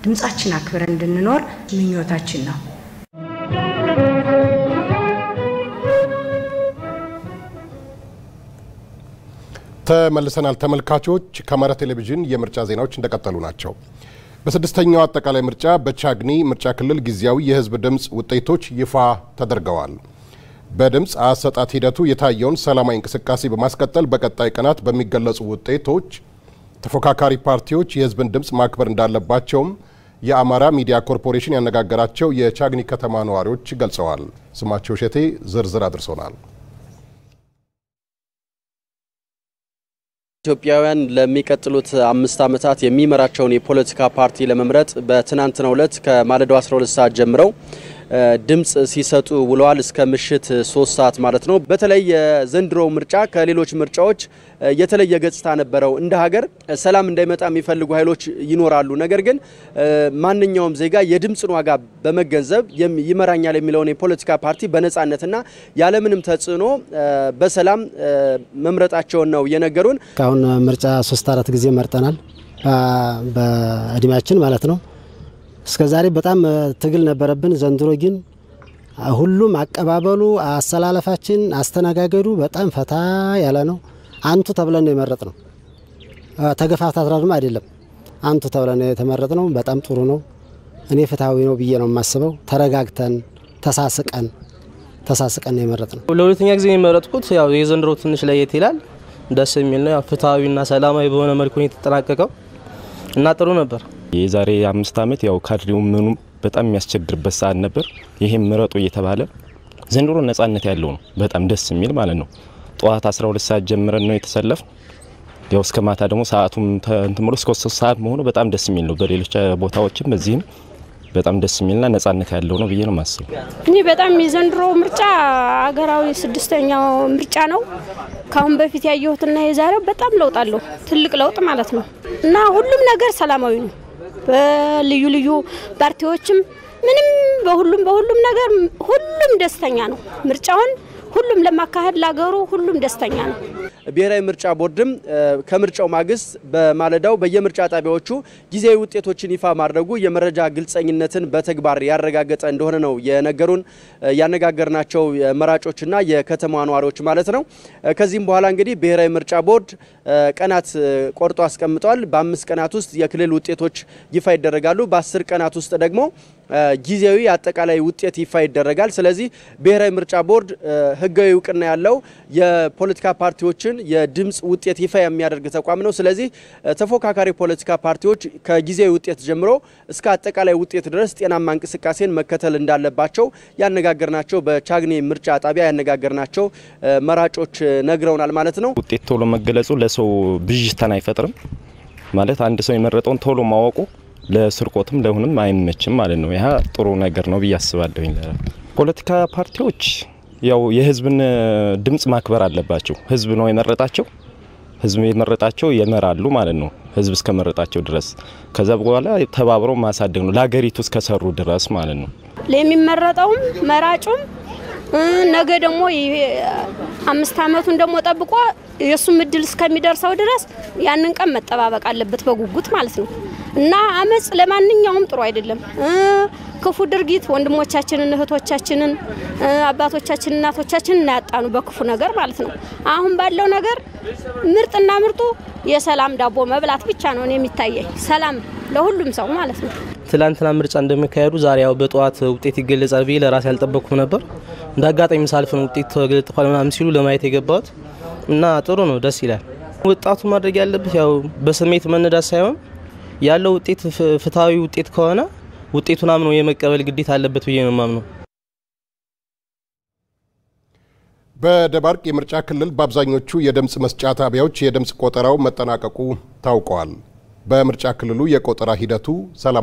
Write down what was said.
ድምፃችን አክብረን እንድንኖር ምኞታችን ነው። ተመልሰናል ተመልካቾች። ከአማራ ቴሌቪዥን የምርጫ ዜናዎች እንደቀጠሉ ናቸው። በስድስተኛው አጠቃላይ ምርጫ በቻግኒ ምርጫ ክልል ጊዜያዊ የህዝብ ድምፅ ውጤቶች ይፋ ተደርገዋል። በድምፅ አሰጣት ሂደቱ የታየውን ሰላማዊ እንቅስቃሴ በማስቀጠል በቀጣይ ቀናት በሚገለጹ ውጤቶች ተፎካካሪ ፓርቲዎች የህዝብን ድምፅ ማክበር እንዳለባቸውም የአማራ ሚዲያ ኮርፖሬሽን ያነጋገራቸው የቻግኒ ከተማ ነዋሪዎች ገልጸዋል። ስማቸው ሸቴ ዝርዝር አድርሶናል። ኢትዮጵያውያን ለሚቀጥሉት አምስት ዓመታት የሚመራቸውን የፖለቲካ ፓርቲ ለመምረጥ በትናንትናው ዕለት ከማለዳው 12 ሰዓት ጀምረው ድምፅ ሲሰጡ ውለዋል። እስከ ምሽት ሶስት ሰዓት ማለት ነው። በተለይ የዘንድሮ ምርጫ ከሌሎች ምርጫዎች የተለየ ገጽታ ነበረው። እንደ ሀገር ሰላም እንዳይመጣ የሚፈልጉ ኃይሎች ይኖራሉ። ነገር ግን ማንኛውም ዜጋ የድምፅን ዋጋ በመገንዘብ ይመራኛል የሚለውን የፖለቲካ ፓርቲ በነፃነትና ያለምንም ተጽዕኖ በሰላም መምረጣቸውን ነው የነገሩን። አሁን ምርጫ ሶስት አራት ጊዜ መርጠናል በእድሜያችን ማለት ነው። እስከ ዛሬ በጣም ትግል ነበረብን። ዘንድሮ ግን ሁሉም አቀባበሉ፣ አሰላለፋችን፣ አስተናጋገዱ በጣም ፈታ ያለ ነው። አንቱ ተብለን ነው የመረጥ ነው። ተገፋፍታትራድም አይደለም። አንቱ ተብለን ነው የተመረጥ ነው። በጣም ጥሩ ነው። እኔ ፍትሐዊ ነው ብዬ ነው የማስበው። ተረጋግተን ተሳስቀን ተሳስቀን ነው የመረጥ ነው። ለሁለተኛ ጊዜ የመረጥኩት ያው የዘንድሮ ትንሽ ለየት ይላል። ደስ የሚል ነው። ያው ፍትሐዊና ሰላማዊ በሆነ መልኩ ነው የተጠናቀቀው እና ጥሩ ነበር። የዛሬ አምስት ዓመት ያው ካድሬው ምኑ በጣም የሚያስቸግርበት ሰዓት ነበር። ይሄም ምረጡ እየተባለ ዘንድሮ ነጻነት ያለው ነው። በጣም ደስ የሚል ማለት ነው። ጠዋት 12 ሰዓት ጀምረን ነው የተሰለፍ ያው እስከ ማታ ደግሞ ሰዓቱም እንትን ብሎ እስከ ሶስት ሰዓት መሆኑ በጣም ደስ የሚል ነው። በሌሎች ቦታዎችም በዚህም በጣም ደስ የሚልና ነጻነት ያለው ነው ብዬ ነው የማስበው። እኔ በጣም የዘንድሮ ምርጫ አገራዊ ስድስተኛው ምርጫ ነው። ከአሁን በፊት ያየሁትና የዛሬው በጣም ለውጥ አለው። ትልቅ ለውጥ ማለት ነው እና ሁሉም ነገር ሰላማዊ ነው። በልዩ ልዩ ፓርቲዎችም ምንም በሁሉም በሁሉም ነገር ሁሉም ደስተኛ ነው። ምርጫውን ሁሉም ለማካሄድ ላገሩ ሁሉም ደስተኛ ነው። ብሔራዊ ምርጫ ቦርድም ከምርጫው ማግስት በማለዳው በየምርጫ ጣቢያዎቹ ጊዜያዊ ውጤቶችን ይፋ ማድረጉ የመረጃ ግልጸኝነትን በተግባር ያረጋገጠ እንደሆነ ነው የነገሩን ያነጋገርናቸው መራጮችና የከተማ ነዋሪዎች ማለት ነው። ከዚህም በኋላ እንግዲህ ብሔራዊ ምርጫ ቦርድ ቀናት ቆርጦ አስቀምጧል። በአምስት ቀናት ውስጥ የክልል ውጤቶች ይፋ ይደረጋሉ። በአስር ቀናት ውስጥ ደግሞ ጊዜያዊ አጠቃላይ ውጤት ይፋ ይደረጋል። ስለዚህ ብሔራዊ ምርጫ ቦርድ ሕጋዊ እውቅና ያለው የፖለቲካ ፓርቲዎችን የድምፅ ውጤት ይፋ የሚያደርግ ተቋም ነው። ስለዚህ ተፎካካሪ ፖለቲካ ፓርቲዎች ከጊዜያዊ ውጤት ጀምሮ እስከ አጠቃላይ ውጤት ድረስ ጤናማ እንቅስቃሴን መከተል እንዳለባቸው ያነጋገርናቸው በቻግኒ ምርጫ ጣቢያ ያነጋገርናቸው መራጮች ነግረውናል ማለት ነው። ውጤት ቶሎ መገለጹ ለሰው ብዥታን አይፈጥርም ማለት አንድ ሰው የመረጠውን ቶሎ ማወቁ ለስርቆትም ለሁንም አይመችም ማለት ነው። ይህ ጥሩ ነገር ነው ብዬ አስባለሁኝ። ፖለቲካ ፓርቲዎች ያው የህዝብን ድምፅ ማክበር አለባቸው። ህዝብ ነው የመረጣቸው። ህዝብ የመረጣቸው ይመራሉ ማለት ነው። ህዝብ እስከመረጣቸው ድረስ ከዛ በኋላ ተባብረው ማሳደግ ነው ለሀገሪቱ እስከሰሩ ድረስ ማለት ነው። ለሚመረጠውም መራጩም ነገ ደግሞ አምስት አመቱን ደግሞ ጠብቆ የእሱም እድል እስከሚደርሰው ድረስ ያንን ቀን መጠባበቅ አለበት በጉጉት ማለት ነው። እና አመፅ ለማንኛውም ጥሩ አይደለም። ክፉ ድርጊት ወንድሞቻችንን፣ እህቶቻችንን፣ አባቶቻችን፣ እናቶቻችንን እናያጣኑ በክፉ ነገር ማለት ነው። አሁን ባለው ነገር ምርጥና ምርጡ የሰላም ዳቦ መብላት ብቻ ነው የሚታየኝ። ሰላም ለሁሉም ሰው ማለት ነው። ትላንትና ምርጫ እንደሚካሄዱ ዛሬ ያው በጠዋት ውጤት ይገለጻል ብዬ ለራሴ አልጠበቅኩም ነበር። እንደ አጋጣሚ ሳልፍ ነው ውጤት ተገልጥፏል ምናምን ሲሉ ለማየት የገባሁት እና ጥሩ ነው፣ ደስ ይላል። ወጣቱ ማድረግ ያለበት ያው በስሜት መነዳት ሳይሆን ያለው ውጤት ፍትሐዊ ውጤት ከሆነ ውጤቱን አምኖ የመቀበል ግዴታ አለበት ብዬ ነው የማምነው። በደባርቅ የምርጫ ክልል በአብዛኞቹ የድምፅ መስጫ ጣቢያዎች የድምፅ ቆጠራው መጠናቀቁ ታውቋል። በምርጫ ክልሉ የቆጠራ ሂደቱ ሰላም